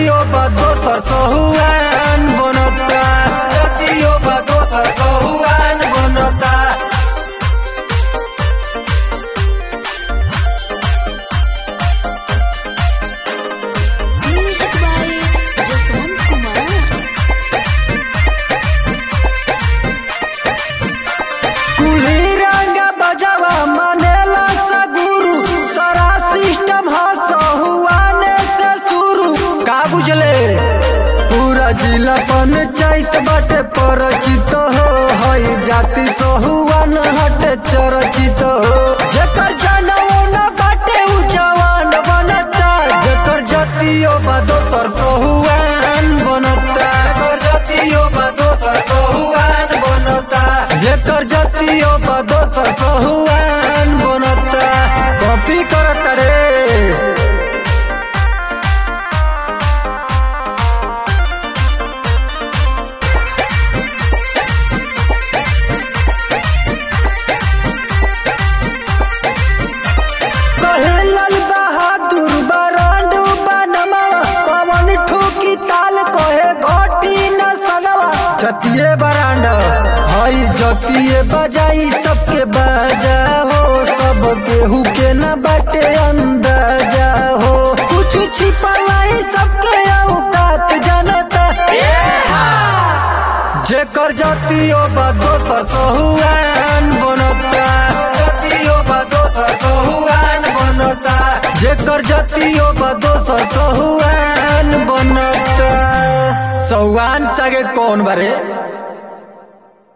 जतियो बा दोसर सहुआन बनता जतियो बा दोसर सहुआन बनता Music by Jaswant Kumar. कुली रंग बजावा मनेला सा गुरु सारा सिस्टम हसहुआने से शुरू का बुझले पूरा जिला पंचायत बाटे परिचित हो हई जाति सहुआन हटे चरचित हो जेकर जनऊ न बाटे उ जवान बनता जेकर जतियो बा दोसर सहुआन बनता जेकर जतियो बा दोसर सहुआन बनता जेकर जतियो बा दोसर सहुआन बनता कॉपी करत रे कहे लाल बहादुर बरांडू बनवा पवन ठोकी ताल कहे घोटी न सनवा जतिये बरांड हई जतिये बजाई सबके बजा हो सब केहू के न बाटे अंदाजा हो कुछ छिपलाई सबके औकात जनता जेकर जतियो बा दोसर सहुआन बनता जतियो बा दोसर सहुआन बनता जेकर जतियो बा दोसर सहुआन बनता सहुआन सगे कौन बारे